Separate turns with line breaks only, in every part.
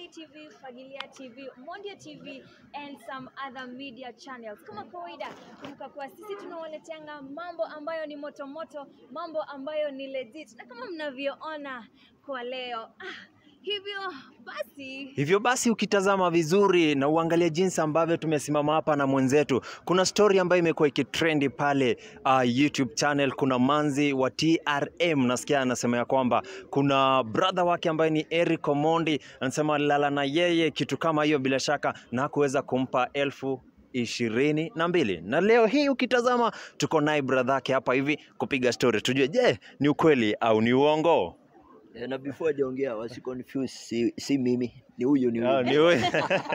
Swahili TV, Fagilia TV, Mondia TV and some other media channels. Kama kawaida, kumbuka kuwa sisi tunawaleteanga mambo ambayo ni moto moto, mambo ambayo ni legit, na kama mnavyoona kwa leo ah, hivyo basi
Hivyo basi ukitazama vizuri na uangalie jinsi ambavyo tumesimama hapa na mwenzetu, kuna story ambayo imekuwa ikitrendi pale uh, YouTube channel. Kuna manzi wa TRM nasikia anasema ya kwamba kuna brother wake ambaye ni Eric Omondi anasema alilala na yeye kitu kama hiyo, bila shaka na kuweza kumpa elfu ishirini na mbili na leo hii ukitazama tuko naye brother yake hapa hivi kupiga story, tujue je, ni ukweli au ni uongo?
Eh, na before hajaongea wasi confuse si, si mimi ni huyu ni
Ah,
huyu
ni wewe.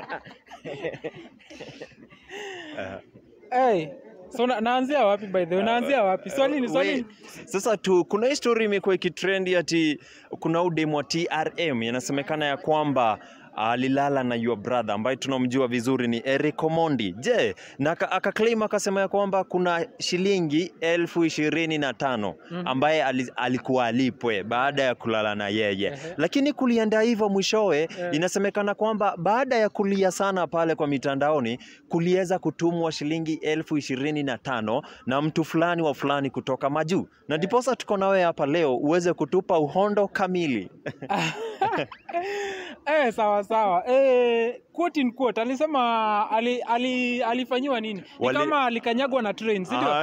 Hey, so na, naanzia wapi by the way? Naanzia wapi? Swali ni swali.
We- Sasa tu kuna hii story imekuwa ikitrendi ati kuna udemu wa TRM inasemekana ya kwamba alilala na your brother ambaye tunamjua vizuri ni Eric Omondi. Je, na aka- akaclaim akasema ya kwamba kuna shilingi elfu ishirini na tano ambaye ali- alikuwa alipwe baada ya kulala na yeye,
Ehe.
lakini kulienda hivyo mwishowe
Eh.
inasemekana kwamba baada ya kulia sana pale kwa mitandaoni kuliweza kutumwa shilingi elfu ishirini na tano na mtu fulani wa fulani kutoka majuu, na ndiposa tuko na wewe hapa leo uweze kutupa uhondo kamili.
Eh, sawa sawa. Eh, quote in quote alisema ali, ali, alifanyiwa nini? Ni
Wali-
kama alikanyagwa na train, si ndio?
Ah,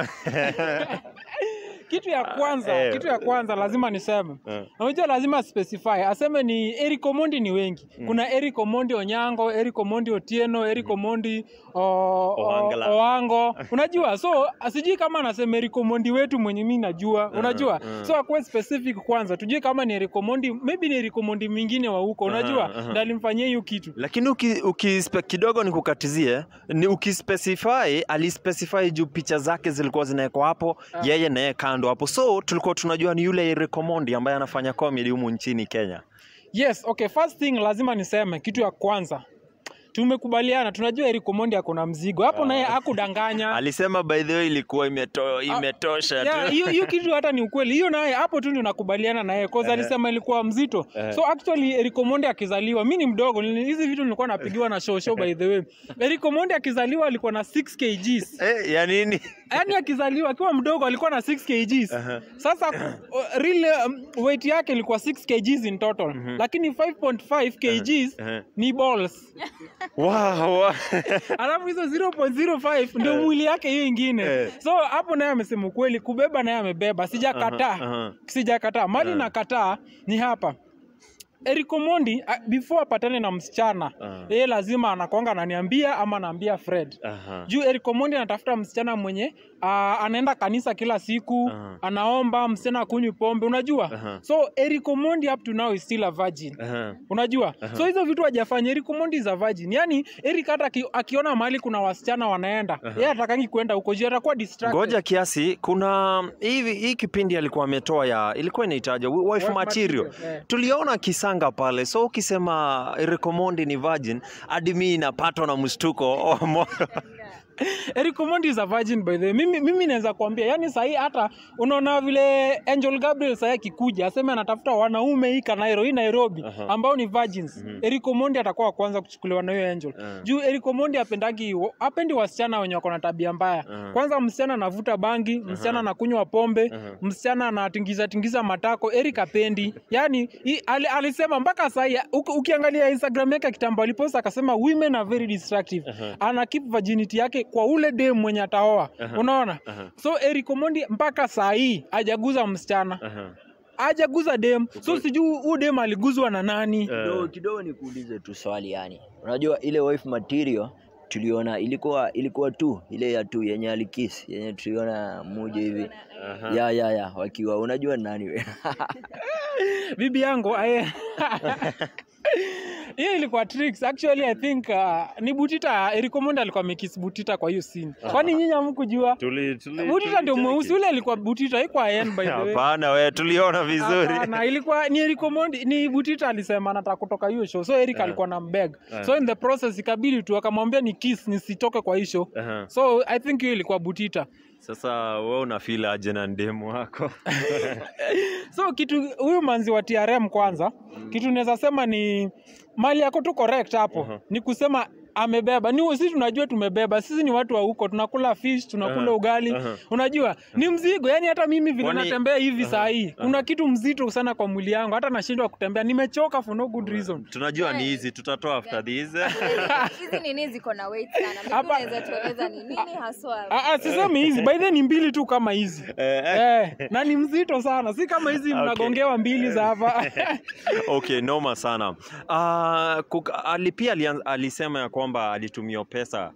Kitu ya kwanza,
eh.
kitu ya kwanza lazima niseme.
Eh.
Unajua lazima specify. Aseme ni Eric Omondi ni wengi. Kuna Eric Omondi Onyango, Eric Omondi Otieno, Eric Omondi o, o,
Ohangla.
Oango. Unajua? So sijui kama anasema Eric Omondi wetu mwenye mimi najua. Unajua?
mm.
So akuwe specific kwanza. Tujue kama ni Eric Omondi, maybe ni Eric Omondi mwingine wa huko. Unajua?
Aha, aha.
Ndio alimfanyia hiyo kitu.
lakini uki, uki kidogo nikukatizie, ni ukispecify, alispecify juu picha zake zilikuwa zinawekwa hapo, yeye naye kando hapo, so tulikuwa tunajua ni yule Eric Omondi ambaye anafanya comedy humu nchini Kenya.
Yes, okay, first thing lazima niseme kitu ya kwanza. Tumekubaliana, tunajua Eric Omondi ako na mzigo. Hapo naye hakudanganya.
Alisema by the way ilikuwa imeto, imetosha
Yeah,
tu.
hiyo hiyo kitu hata ni ukweli. Hiyo naye hapo tu ndio nakubaliana naye cause alisema ilikuwa mzito. So actually Eric Omondi akizaliwa, mimi ni mdogo, nili- hizi vitu nilikuwa napigiwa na show show by the way. Eric Omondi akizaliwa alikuwa na 6 kgs.
Eh, ya nini?
Yaani akizaliwa akiwa mdogo alikuwa na 6 kgs. Sasa uh, real um, weight yake ilikuwa 6 kgs in total. Lakini 5.5 kgs
Aha.
ni balls.
Wow, wow.
Alafu hizo 0.05 ndio mwili yake hiyo ingine.
Eh.
So hapo naye amesema ukweli, kubeba naye amebeba, sijakataa.
Aha, aha.
Sijakataa. Mali nakataa ni hapa. Eric Omondi ah, before apatane na msichana
Aha.
yeye lazima anakwanga ananiambia ama anaambia Fred
Aha.
juu Eric Omondi anatafuta msichana mwenye uh, anaenda kanisa kila siku
Aha.
anaomba msichana akunywi pombe unajua
Aha.
so Eric Omondi up to now is still a virgin
Aha.
unajua so hizo vitu hajafanya Eric Omondi is a virgin yani Eric hata aki, akiona mahali kuna wasichana wanaenda yeye atakangi kwenda huko juu atakuwa distracted
Ngoja kiasi, kuna hivi hii kipindi alikuwa ametoa ya ilikuwa inaitaja wife
Wife
material.
material, eh.
Tuliona kisanga pale, so ukisema Eric Omondi ni virgin, hadi mimi inapatwa na mshtuko wa moyo.
Eric Omondi is a virgin by the way. Mimi, mimi naweza kuambia yani sahii hata unaona vile Angel Gabriel sahii akikuja aseme anatafuta wanaume hii Kanairo hii Nairobi
Aha.
ambao ni virgins. Eric Omondi atakuwa wa kwanza kuchukuliwa na hiyo Angel.
Aha.
Juu Eric Omondi apendagi apendi wasichana wenye wako na tabia mbaya.
Aha.
Kwanza msichana anavuta bangi, msichana anakunywa pombe,
Aha.
msichana anatingiza tingiza matako. Eric apendi. Yani hii- ali, alisema mpaka sahii uki- ukiangalia Instagram yake kitambo alipost akasema women are very destructive. Ana keep virginity yake kwa ule dem mwenye ataoa. Unaona?
Aha.
So Eric Omondi mpaka saa hii hajaguza msichana,
Aha.
hajaguza dem. So sijui huu dem aliguzwa na nani.
kidogo kidogo nikuulize tu swali yani unajua ile wife material tuliona ilikuwa ilikuwa tu ile ya tu yenye alikisi yenye tuliona moja hivi
Aha.
ya ya ya wakiwa unajua ni nani we
Bibi yangu aye. hiyo ilikuwa tricks actually i think uh, ni butita Eric Omondi alikuwa amekiss butita kwa hiyo scene kwani nyinyi hamkujua
Tuli, tuli,
butita ndio mweusi ule alikuwa butita haikuwa Ayen by the way
Hapana, we tuliona vizuri.
Hapana, ilikuwa ni Eric Omondi ni Butita alisema anataka kutoka hiyo show. So Eric alikuwa na mbeg. So in the process ikabidi tu akamwambia ni kiss nisitoke kwa hiyo show.
Aha.
So I think hiyo ilikuwa Butita.
Sasa we unafeel aje na ndemu wako?
So kitu huyu manzi wa TRM kwanza, kitu naweza sema ni mali yako tu correct hapo
Aha.
ni kusema amebeba ni sisi tunajua tumebeba sisi ni watu wa huko tunakula fish tunakula
Aha.
ugali
Aha.
unajua ni mzigo yani hata mimi vile
Kwani-
natembea hivi
Aha.
saa hii kuna kitu mzito sana kwa mwili yangu hata nashindwa kutembea nimechoka for no good reason
tunajua ni hizi tutatoa after this
hizi nini ziko na weight sana Maybe
Hapa-
unaweza tueleza ni nini haswa
Ah, ah, sisemi hizi by the way ni mbili tu kama hizi
Eh, eh.
eh, na ni mzito sana si kama hizi mnagongewa mbili za hapa
okay noma sana uh, kuka, ali, pia alian- alisema ya kwamba alitumia pesa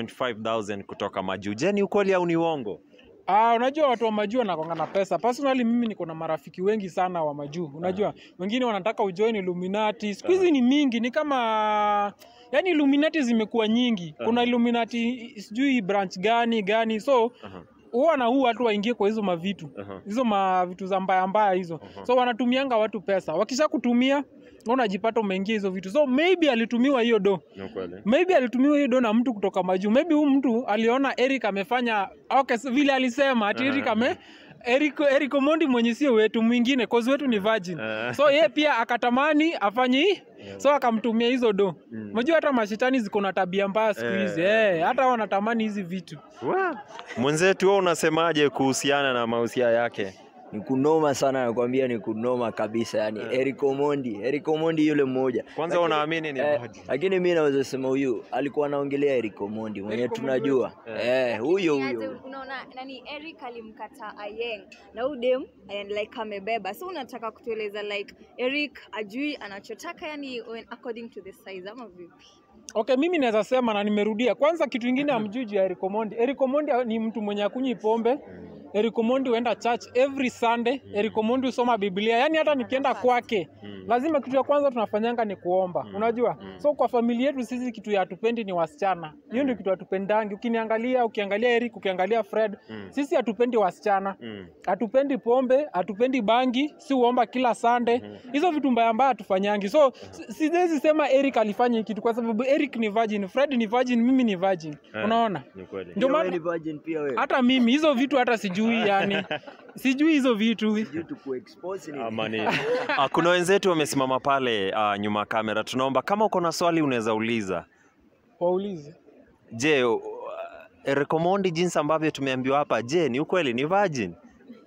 25000 kutoka majuu je ni ukweli au ni uongo
Ah, unajua watu wa majuu wanakonga na pesa. Personally mimi niko na marafiki wengi sana wa majuu. Unajua, wengine wanataka ujoin Illuminati. Siku hizi ni mingi, ni kama yani Illuminati zimekuwa nyingi. Kuna Illuminati sijui branch gani gani. So
Aha.
huwa na huu watu waingie kwa hizo mavitu.
Aha.
Hizo mavitu za mbaya mbaya hizo.
Aha.
So wanatumianga watu pesa. Wakisha kutumia unajipata umeingia hizo vitu. So maybe alitumiwa hiyo do
ni ukweli
maybe alitumiwa hiyo do na mtu kutoka majuu maybe huyu mtu aliona eric amefanya okay, so vile alisema ati eric ame Eric, Eric Omondi mwenye sio wetu mwingine cause wetu ni virgin
Eh.
so ye pia akatamani afanye hii so akamtumia hizo do
Mm.
unajua hata mashetani ziko na tabia mbaya siku hizi
Eh.
eh, hata wanatamani hizi vitu
Wa. mwenzetu wewe unasemaje kuhusiana na mahusia yake
ni kunoma sana nakwambia ni kunoma kabisa yani Eric Omondi Eric Omondi yule mmoja
kwanza
Lakini-
unaamini ni
eh,
virgin?
lakini mi naweza sema huyu alikuwa anaongelea Eric Omondi mwenye
Eric Omondi
tunajua eh, huyo
Niaje,
huyo
unaona nani Eric alimkata Ayeng na udem and like amebeba so unataka kutueleza like Eric ajui anachotaka yani when according to the size ama vipi
okay mimi naweza sema na nimerudia kwanza kitu ingine amjuji ya Eric Omondi Eric Omondi ni mtu mwenye akunywi pombe Eric Omondi huenda church every Sunday. Eric Omondi husoma Biblia. Yaani hata nikienda kwake
Mm.
lazima kitu ya kwanza tunafanyanga ni kuomba. Unajua? So kwa familia yetu sisi kitu ya hatupendi ni wasichana. Hiyo ndio kitu hatupendangi. Ukiniangalia, ukiangalia Eric, ukiangalia Fred,
Mm.
sisi hatupendi wasichana.
Mm.
Hatupendi pombe, hatupendi bangi, si uomba kila Sunday. Hizo vitu mbaya mbaya hatufanyangi. So si- siwezi sema Eric alifanya hii kitu kwa sababu Eric ni virgin, Fred ni virgin, mimi ni virgin.
Eh,
Unaona?
ni kweli
Ndio
Pia wewe
maana
ni virgin pia wewe
hata mimi hizo vitu hata sijui yani sijui hizo vitu
Sijui tukuexpose ni
Ama ni- Ah, kuna wenzetu wamesimama pale ah, nyuma ya kamera tunaomba kama uko na swali unaweza uliza
waulize
je uh, Eric Omondi jinsi ambavyo tumeambiwa hapa je ni ukweli ni virgin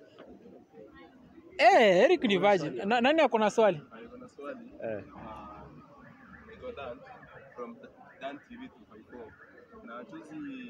eh Eric ni virgin Na, nani ako na swali
eh.
naitwa Dan from Dan TV 254 na juzi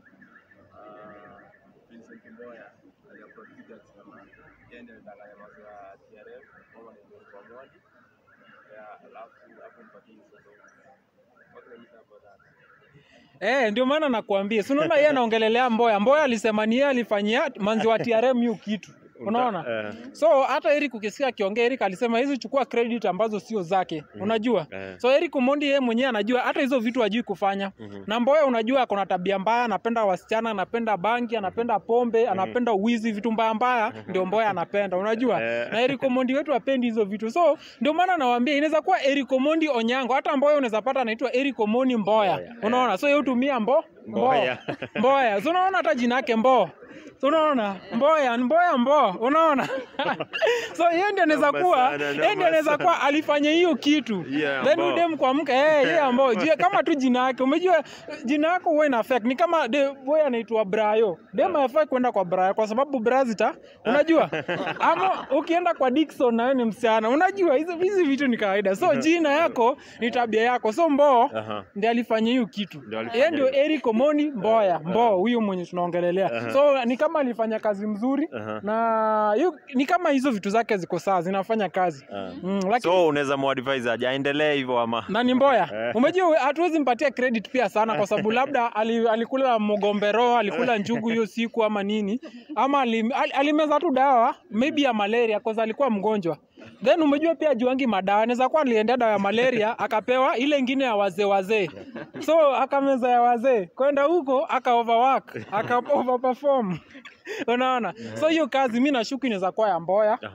uh, Vincent Mboya aliaprotiki akisema yeye ndio alidanganya mambo ya TRM kama ni ndio kwa mwadi ya alafu hapo mpatie hizo what can you say about that
eh ndio maana nakuambia si unaona yeye anaongelelea Mboya Mboya alisema ni yeye alifanyia manzi wa TRM hiyo kitu unaona
eh.
so hata Eric ukisikia akiongea Eric alisema hizi chukua credit ambazo sio zake unajua
Eh.
so Eric Omondi yeye mwenyewe anajua hata hizo vitu hajui kufanya na Mboya unajua ako na tabia mbaya anapenda wasichana anapenda bangi anapenda pombe anapenda uwizi vitu mbaya mbaya ndio Mboya anapenda unajua
Eh.
na Eric Omondi wetu apendi hizo vitu so ndio maana nawaambia inaweza kuwa Eric Omondi Onyango hata Mboya unaweza pata anaitwa Eric Omondi Mboya unaona so yeye hutumia mbo
Mboya.
Mboya so unaona hata jina yake Mbo So unaona Mboya Mboya Mbo unaona so yeye ndio anaweza
Noma
kuwa
sana,
yeye
noma
ndio anaweza
sana.
kuwa alifanya hiyo kitu
Yeah,
then
Mbo.
udem kuamka eh yeye Mbo Jua- kama tu jina yake umejua jina yako huwa ina affect ni kama de boy anaitwa Brayo dem hafai kwenda kwa Brayo kwa sababu Brazita unajua ama ukienda kwa Dickson na wewe ni msichana unajua hizo hizi vitu ni kawaida so jina yako ni tabia yako so Mbo
Aha.
ndiye alifanya hiyo kitu
Ndio alifanya
yeye ndio
hiyo.
Eric Omoni Mboya Mbo huyu mwenye tunaongelelea so ni kama alifanya kazi mzuri
Aha.
na hiyo ni kama hizo vitu zake ziko sawa zinafanya kazi
Ah.
mm, lakini
so unaweza muadvise aje aendelee hivyo ama
na ni Mboya. Umejua hatuwezi mpatia credit pia sana kwa sababu labda ali, alikula mgombero, alikula njugu hiyo siku ama nini, ama ali, al, alimeza tu dawa maybe ya malaria kwa sababu alikuwa mgonjwa. Then umejua pia juangi madawa, anaweza kuwa aliendea dawa ya malaria akapewa ile ingine ya wazee wazee, so akameza ya wazee, kwenda huko aka overwork aka overperform unaona, so hiyo kazi mi nashuku inaweza kuwa ya Mboya
Aha.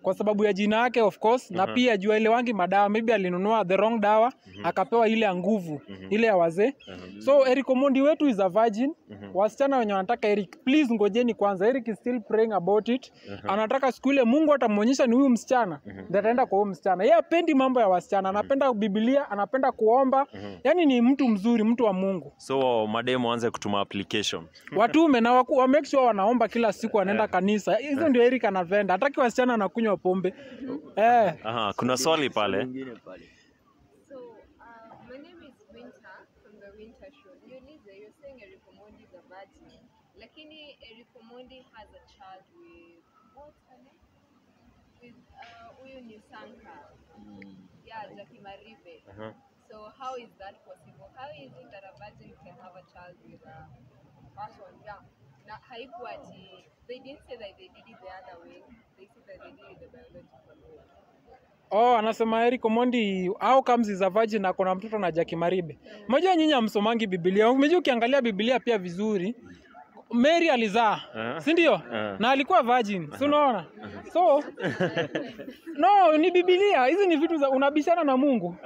kwa sababu ya jina yake of course na pia jua ile wangi madawa maybe alinunua the wrong dawa akapewa ile ya nguvu ile ya wazee so Eric Omondi wetu is a virgin wasichana wenye wanataka Eric please ngojeni kwanza Eric is still praying about it anataka siku ile Mungu atamwonyesha ni huyu msichana ndio ataenda kwa huyu msichana yeye apendi mambo ya wasichana anapenda Biblia anapenda kuomba yani ni mtu mzuri mtu wa Mungu
so mademu anze kutuma application
watume na waku, wa make sure wanaomba kila siku wanaenda kanisa hizo ndio Eric anapenda hataki wasichana anakunywa pombe eh
Aha, kuna swali pale
Mwingine pale.
So, uh, my name is Winter from the Winter Show. Niulize, you're saying Eric Omondi is a virgin, lakini Eric Omondi has a child with what's her name? With uh, huyu ni Sanka.
Mm.
Yeah, Jackie Maribe.
Aha.
So how is that possible? How is it that a virgin can have a child with a person? Yeah. Na haikuwa ati they didn't say that they did it the other way. They said that they did it the biological way.
Oh, anasema Eric Omondi how comes is a virgin na kuna mtoto na Jackie Maribe. Unajua nyinyi hamsomangi Biblia. Unajua ukiangalia Biblia pia vizuri Mary alizaa,
Aha.
si ndio?
Aha.
Na alikuwa virgin, si unaona? So no, ni Biblia. Hizi ni vitu za unabishana na Mungu.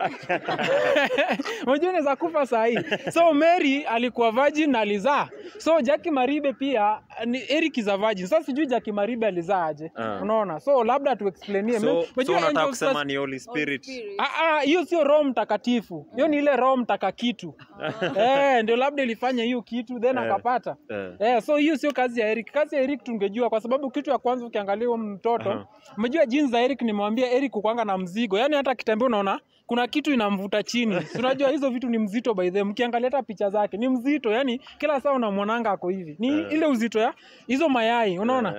Unajua unaweza kufa saa hii. So Mary alikuwa virgin na alizaa. So Jackie Maribe pia ni Eric is a virgin. Sasa sijui Jackie Maribe alizaa aje.
Ah.
Unaona? So labda tu explainie.
so, so
Unajua
unataka
angels
kusema
first-
ni Holy Spirit
Spirit.
Ah, ah, hiyo sio roho mtakatifu hiyo ni ile roho mtakakitu eh, ndio labda ilifanya hiyo kitu then
Eh.
akapata
Eh.
eh, so hiyo sio kazi ya Eric. Kazi ya Eric tungejua, kwa sababu kitu ya kwanza ukiangalia huyo mtoto
Aha.
umejua jinsi za Eric, nimwambia Eric kukwanga na mzigo, yani hata akitembea unaona kuna kitu inamvuta chini. Si unajua hizo vitu ni mzito by the way. Mkiangalia hata picha zake ni mzito, yani kila saa unamwonanga ako hivi, ni
Eh.
ile uzito ya hizo mayai unaona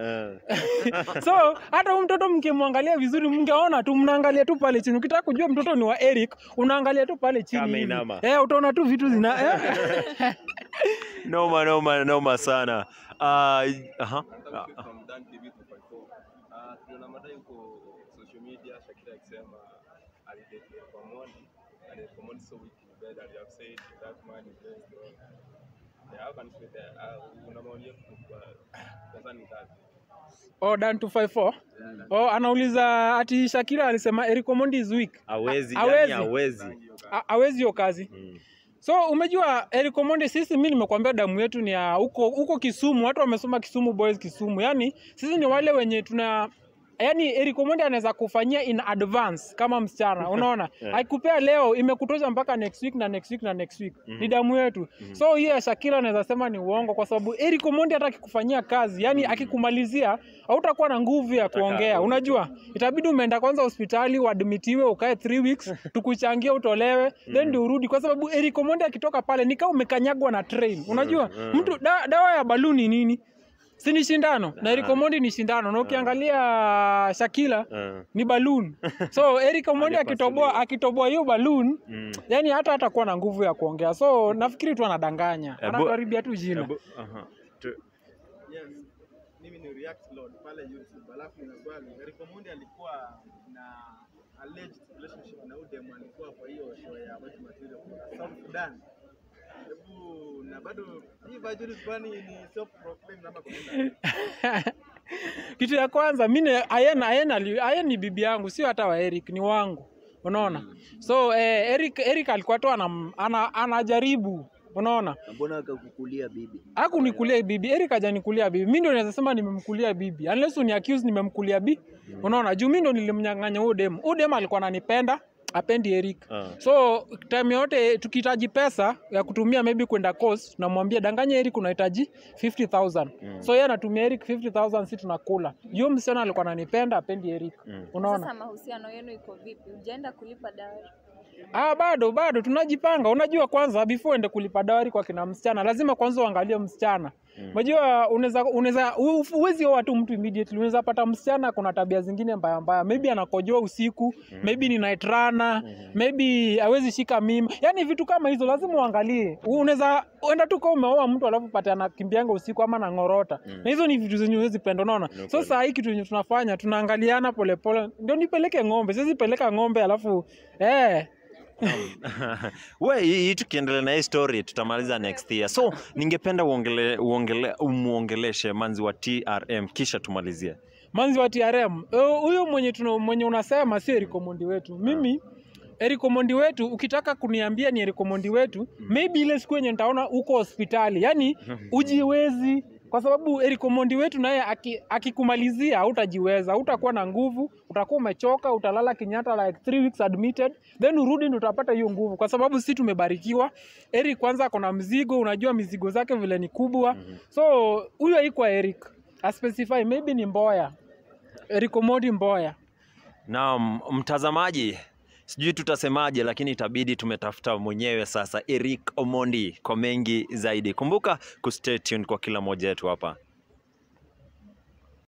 Eh.
so hata huyu mtoto mkimwangalia vizuri mngeona tu mnaangalia tu pale chini ukitaka kujua mtoto ni wa eric unaangalia tu pale chini
Kama
hivi.
inama.
eh, utaona tu vitu zina eh.
noma noma noma sana uh, aha.
Nataka kutoka from Dan TV 254. Ah, tuliona madai huko social media Shakira akisema alidate Eric Omondi and Eric Omondi so weak in bed and you have said that man is very strong. Yeah, how can you say that? Ah, una maoni yetu kwa concerning that?
oh, Dan 254 oh, anauliza ati Shakira alisema Eric Omondi is weak
hawezi
Ha-
yani
hawezi.
hawezi
Ha- hawezi hiyo kazi
Mm.
so umejua Eric Omondi sisi mi nimekuambia damu yetu ni ya huko huko Kisumu watu wamesoma Kisumu boys Kisumu yani sisi ni wale wenye tuna yani Eric Omondi anaweza kufanyia in advance kama msichana unaona
Yeah.
aikupea leo imekutosha mpaka next week na next week na next week ni damu yetu so hiyo ya Shakira anaweza sema ni uongo kwa sababu Eric Omondi hata akikufanyia kazi yani akikumalizia hautakuwa na nguvu ya kuongea unajua itabidi umeenda kwanza hospitali uadmitiwe ukae 3 weeks tukuchangie utolewe then ndio urudi kwa sababu Eric Omondi akitoka pale ni kama umekanyagwa na train unajua mtu da, dawa ya baluni nini si ni shindano na Eric Omondi ni shindano na ukiangalia Shakila
Eh.
ni balloon so Eric Omondi
Alipasuliwa.
akitoboa akitoboa hiyo balloon
Mm.
yani hata hatakuwa na nguvu ya kuongea so nafikiri tu anadanganya
Ebu-
anatuharibia tu jina
Ebu- aha. Tu-
Yes, mimi ni React Lord pale YouTube. Alafu nina swali, Eric Omondi alikuwa na alleged relationship na Udem alikuwa kwa hiyo show ya White Material kwa South Sudan. Hebu na bado hii virgin kwani ni self proclaimed ama kuna
kitu ya kwanza mimi Ayen Ayen ali- Ayen ni bibi yangu sio hata wa Eric ni wangu unaona so eh, Eric Eric alikuwa tu anam- ana, anajaribu unaona
Na mbona akakukulia bibi?
hakunikulia bibi Eric hajanikulia bibi mimi ndio naweza sema nimemkulia bibi unless uni accuse nimemkulia bibi unaona juu mimi ndo nilimnyang'anya huyo dem huyo dem alikuwa ananipenda apendi Eric
Ah.
so time yote tukihitaji pesa ya kutumia maybe kwenda coast tunamwambia danganya Eric unahitaji 50000 so yeye anatumia Eric 50000 si tunakula hiyo msichana alikuwa ananipenda apendi Eric unaona
Sasa mahusiano yenu iko vipi? Ujaenda kulipa dawari?
Ah, bado bado tunajipanga. Unajua, kwanza before ende kulipa dawari kwa kina msichana, lazima kwanza uangalie msichana. Unajua, unaweza unaweza u- huwezi oa tu mtu immediately. Unaweza pata msichana kuna tabia zingine mbaya mbaya, maybe anakojoa usiku, maybe ni night runner, maybe hawezi shika mimba, yani vitu kama hizo lazima uangalie. Unaweza enda tu kama umeoa mtu alafu pate anakimbianga usiku ama nang'orota, na hizo ni vitu zenye huwezi penda, unaona. So saa hii kitu yenye tunafanya tunaangaliana polepole, ndio nipeleke ng'ombe, siwezi peleka ng'ombe alafu eh
we hii hii tukiendelea na hii story tutamaliza next year so ningependa uongele, uongele, umuongeleshe manzi wa trm kisha tumalizie
manzi wa TRM eh, huyo mwenye tuna, mwenye unasema si Eric Omondi wetu mimi Eric Omondi wetu ukitaka kuniambia ni Eric Omondi wetu maybe ile siku yenye nitaona uko hospitali yani ujiwezi kwa sababu Eric Omondi wetu naye aki- akikumalizia hautajiweza hautakuwa na nguvu utakuwa umechoka utalala Kenyatta like three weeks admitted then urudi ndio utapata hiyo nguvu kwa sababu si tumebarikiwa Eric kwanza ako na mzigo unajua mizigo zake vile ni kubwa so huyo haikuwa Eric aspecify maybe ni Mboya Eric Omondi Mboya
Naam, mtazamaji, sijui tutasemaje, lakini itabidi tumetafuta mwenyewe sasa Eric Omondi kwa mengi zaidi. Kumbuka kustay tuned kwa kila mmoja wetu hapa.